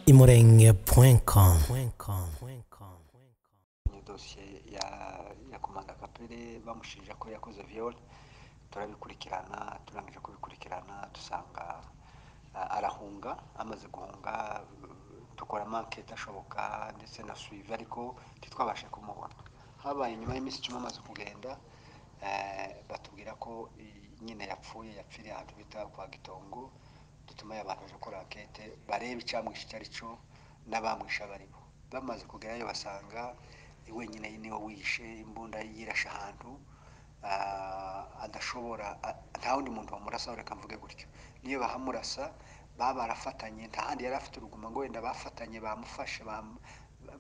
imurenge.com imurenge.com dosiye ya ya komanda kapere bamushinja ko yakoze viyore turabikurikirana turangije kubikurikirana dusanga ah, arahunga amaze guhunga mm, dukora mankete ashoboka ndetse na suive ariko ntitwabashe kumubona habaye nyuma y'iminsi icumi amaze kugenda eh, batubwira ko i- nyine yapfuye yapfiriye ahantu bita kwa gitongo dutuma abantu baje gukora ankete barebe icyamwishe icyo ari cyo n'abamwishe abaribo bamaze kugerayo basanga wenyine niwe wihishe imbunda yirashe ahantu ah, adashobora a- nta wundi muntu wamurasa reka mvuge gutyo niyo bahamurasa baba barafatanye nta handi yari afite uruguma ngo wenda bafatanye bamufashe bamu-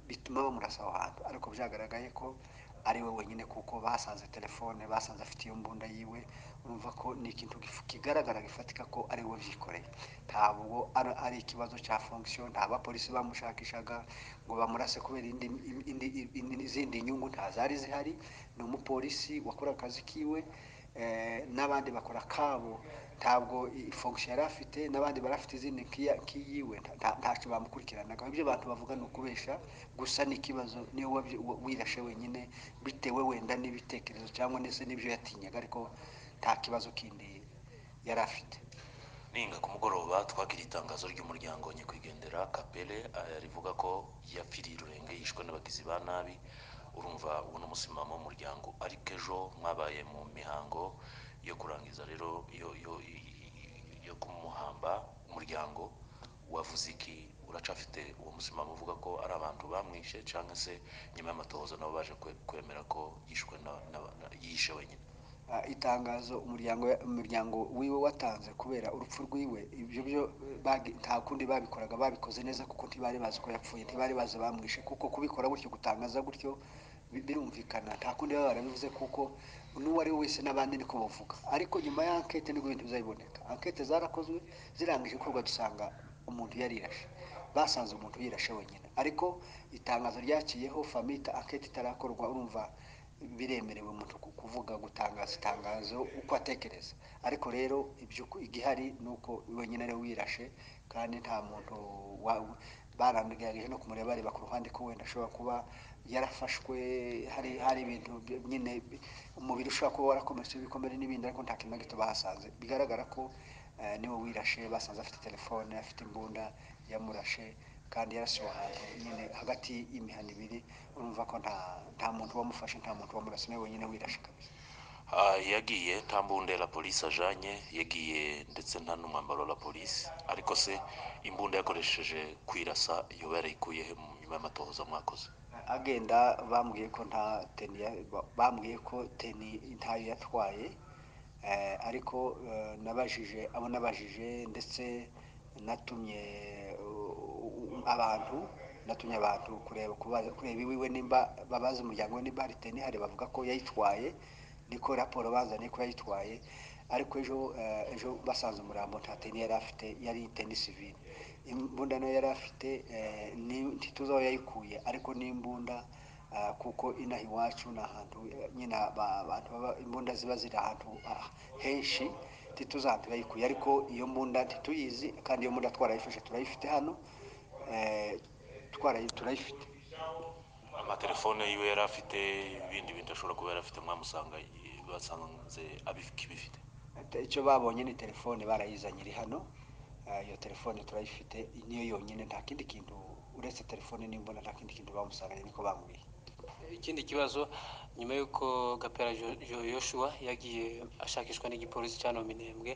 bituma bamurasa aho hantu ariko byagaragaye ko ari we wenyine kuko basanze telefone basanze afite iyo mbunda yiwe urumva ko ni ikintu gifu- kigaragara gifatika ko ari we byikoreye ntabwo ari ari ikibazo cya fonction nta bapolisi bamushakishaga ngo bamurase kubera indi, indi, indi, izindi nyungu nta zari zihari ni umupolisi wakora akazi kiwe eh, n'abandi bakora akabo ntabwo i- fonction yari afite n'abandi bari afite izindi nk'iya- nk'iyiwe nta- nta- ntacyo bamukurikiranaga ibyo abantu bavuga ni ukubesha gusa ni ikibazo niwe wabyi- wa- wirashe wenyine bitewe wenda n'ibitekerezo cyangwa ndetse n'ibyo yatinyaga ariko nta kibazo kindi yari afite ninga ku mugoroba twagira itangazo ry'umuryango nyakwigendera kapere eh, rivuga ko yapfiriye irurenge yishwe n'abagizi ba nabi urumva uwo ni umusimamo w'umuryango ariko ejo mwabaye mu mihango yo kurangiza rero yo- yo- yo kumuhamba umuryango wavuze iki uracafite uwo musimamo uvuga ko ari abantu bamwishe cyangwa se nyuma y'amatohoza nabo baje kwe- kwemera ko yishwe na- na- na- yishe wenyine Ah, itangazo umuryango umuryango wiwe watanze kubera urupfu rwiwe ibyo byo eh, bagi- nta kundi babikoraga babikoze neza kuko ntibari bazi ko yapfuye ntibari bazi bamwishe kuko kubikora gutyo gutangaza gutyo bi- birumvikana nta kundi baba barabivuze kuko n'uwo ari we wese n'abandi niko bavuga ariko nyuma ya ankete nibwo ibintu bizabiboneka ankete zarakozwe zirangije ikorwa dusanga umuntu yarirashe basanze umuntu yirashe wenyine ariko itangazo ryaciyeho famita ankete itarakorwa urumva biremerewe umuntu ku- kuvuga gutangaza itangazo uko atekereza ariko rero ibyo uko- igihari ni uko wenyine ari we wirashe kandi nta muntu wa- barangagije no kumureba bareba ku ruhande ko wenda ashobora kuba yarafashwe hari hari ibintu by- nyine bi- umubiri ushobora kuba warakomeretse ibikomere n'ibindi ariko nta kintu na gito bahasanze bigaragara ko eh, niwe wirashe basanze afite telefone afite imbunda yamurashe kandi yarasiwe ahantu nyine hagati y'imihanda ibiri urumva ko nta nta muntu wamufashe nta muntu wamurasa niwe wenyine wirashe kabisa Ah, yagiye nta mbunda ya polisi ajanye yagiye ndetse nta n'umwambaro wa polisi ariko se imbunda yakoresheje kwirasa iyo yarayikuye he mu nyuma y'amatohoza mwakoze agenda bambwiye ko nta teni ya- ba- bambwiye ko teni ntayo yatwaye eh, ariko eh, nabajije abo nabajije ndetse natumye u- u- abantu natumye abantu kureba kubaza- kureba iwiwe nimba babaza umuryango we nimba hari teni hari bavuga ko yayitwaye niko raporo bazanye ko yayitwaye ariko ejo eh, ejo basanze umurambo nta teni yari afite yari teni sivile imbunda nayo yari afite eh, ni- ntituzi aho yayikuye ariko ni imbunda ah, kuko inaha iwacu ni ahantu eh, nyine aba- abantu baba imbunda ziba ziri ahantu ah, henshi ntituzi ahantu yayikuye ariko iyo mbunda ntituyizi kandi iyo mbunda twarayifashe turayifite hano eh, twarayi- turayifite amatelefone yiwe yari afite ibindi bintu ashobora kuba yari afite mwamusanga i- basanze abikibifite Ate- icyo babonye ni telefone barayizanye iri hano Eh, iyo telefone turayifite niyo yonyine nta kindi kintu uretse telefone n'imbunda nta kindi kintu bamusanganye niko bambwiye ikindi kibazo nyuma y'uko gapera Jo- Jo- yoshua yagiye ashakishwa n'igipolisi cya nominembwe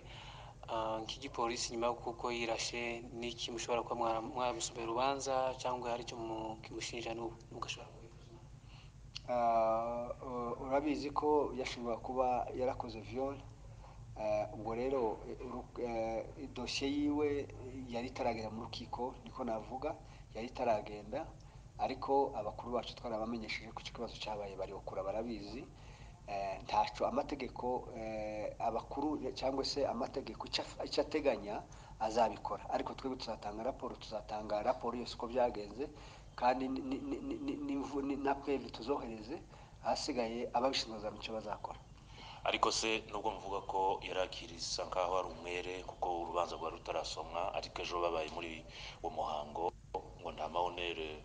ah, nk'igipolisi nyuma y'uko uko yirashe n'iki mushobora kuba mwara- mwamusomera urubanza cyangwa hari icyo mu- kimushinja n'ubu mugashobora kubivuga. Ah, uh, urabizi ko yashobora kuba yarakoze viyore ubwo rero eh, uru- eh, dosiye yiwe yari itaragera mu rukiko niko navuga yari itaragenda ariko abakuru bacu twarabamenyesheje ko icyo kibazo cyabaye barikura barabizi Eh, ntaco amategeko eh, abakuru cyangwa se amategeko icyo af- icyo ateganya azabikora ariko twebwe tuzatanga raporo tuzatanga raporo yose uko byagenze kandi ni- ni- ni- ni- ni- ni- ni- na twebwe tuzohereze ahasigaye ababishinzwe bazamenya icyo bazakora ariko se nubwo muvuga ko yari akirisa nk'aho ari umwere kuko urubanza rwari rutarasomwa ariko ejo babaye muri uwo muhango ngo nta mahonere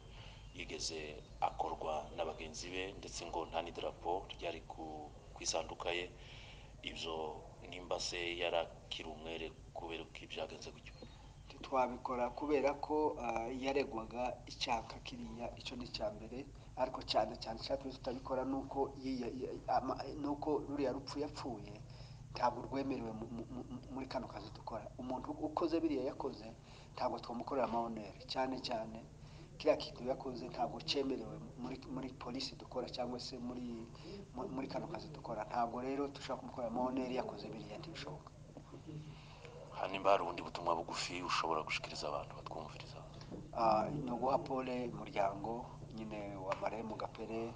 yigeze akorwa na bagenzi be ndetse ngo nta n'idarapo ryari ku- ku isanduka ye ibyo nimba se yari akiri umwere kubera ko ibyagenze gutyo ntitwabikora kubera ko ah, yaregwaga icyaka kiriya icyo ni icya mbere ariko cyane cyane icyatumye tutabikora ni uko yiya- ya- ama- ni uko ruriya rupfu yapfuye ntabwo rwemerewe mu- mu- mu- muri kano kazi dukora umuntu ukoze biriya yakoze ntabwo twamukorera amabonere cyane cyane kiriya kintu yakoze ntabwo cyemerewe muri, muri polisi dukora cyangwa se muri, muri, muri kano kazi dukora ntabwo rero dushobora kumukorera amabonere yakoze biriya ntibishoboka aha nimba hari ubundi butumwa bugufi ushobora gushikiriza abantu batwumviriza Ah, ni uguha pole umuryango nyine wa maremu gapere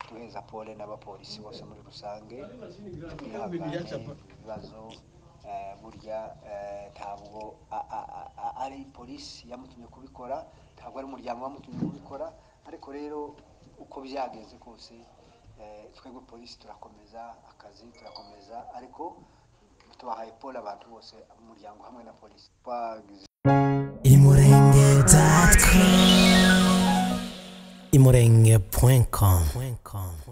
duheza pole n'abapolisi bose muri rusange twihangane ibibazo eh, burya eh, ntabwo a- a- a- a- ari polisi yamutumye kubikora ntabwo ari umuryango wamutumye kubikora ariko rero uko byagenze kose eh, twebwe polisi turakomeza akazi turakomeza ariko twahaye pole abantu bose umuryango hamwe na polisi twagize imurenge.com imurenge.com